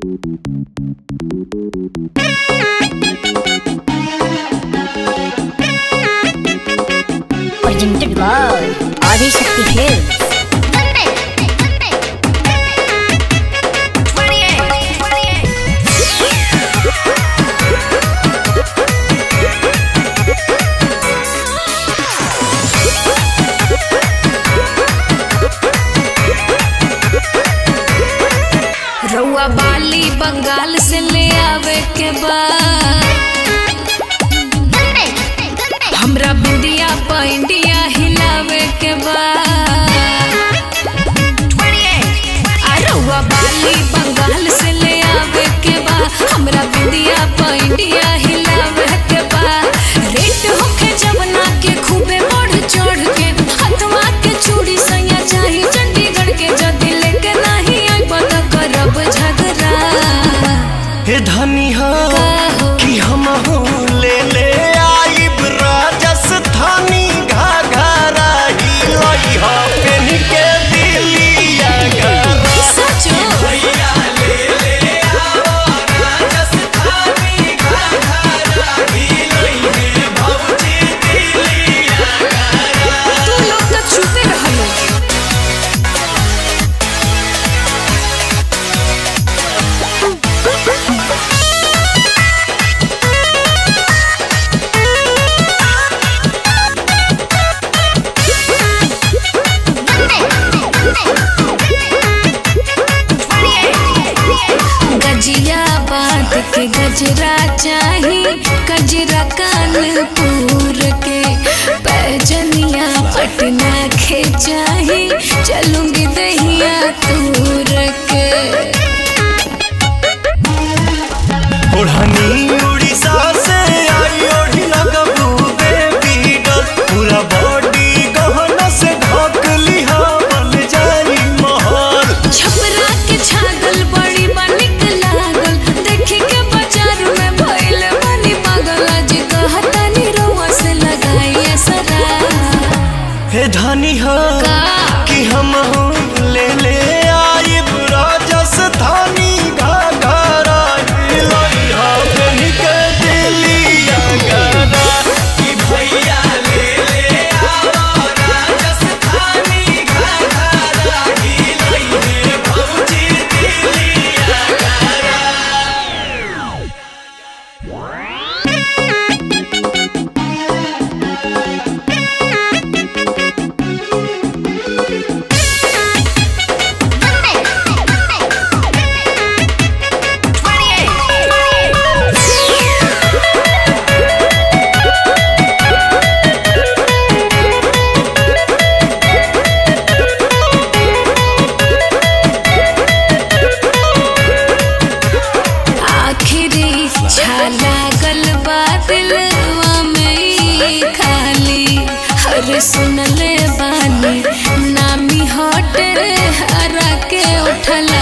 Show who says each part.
Speaker 1: Presented by Adi Shakti Hills.
Speaker 2: रउआ बाली बंगाल से ले आवे के बाद हमरा बिंदिया प इंडिया हिलावे के बाद आ रउआ बाली बंगाल से ले आवे के बाद हमरा बिंदिया प इंडिया हिलावे के बाद रेट होखे जमुना के खूबे बढ़ चढ़ के हथवा के चूड़ी सैया चाही चंडीगढ़ के जदी लेके नहीं आई पता करब झगड़ा
Speaker 3: हे धनी हो
Speaker 2: हो?
Speaker 3: कि हम ले ले आइब राजस्थानी घाघरा ही लई हो पेन के दिलिया घरा
Speaker 2: सचो
Speaker 3: भैया ले ले आओ राजस्थानी घाघरा ही लई हे भौजी दिलिया
Speaker 2: तू लोग तो छुपे रहलो गजिया बात के गजरा चाही गजरा कानपुर के पैजनिया पटना के चाही चलूंगी दहिया तूर के
Speaker 3: ओढ़नी उड़ीसा से आई ओढ़ी लगबू बेबी डॉल पूरा बॉडी गहना से ढक लिहा बन जाई महल
Speaker 2: छपरा के छागल बड़ी बनिक लागल देखी के बाजार में भइल बनी पागल आज कहतानी रउआ से लगाई असरा
Speaker 3: हे धनी हो
Speaker 2: का
Speaker 3: कि हम ले ले आई राजस्थानी घाघरा लई हो पेन के दिलिया गाना कि भैया ले ले आओ राजस्थानी घाघरा लई हे भौजी दिलिया गाना
Speaker 2: आखिरी इच्छा लागल बा दिलवा में ई खाली हर सुनले बानी नामी हटे हरा के उठला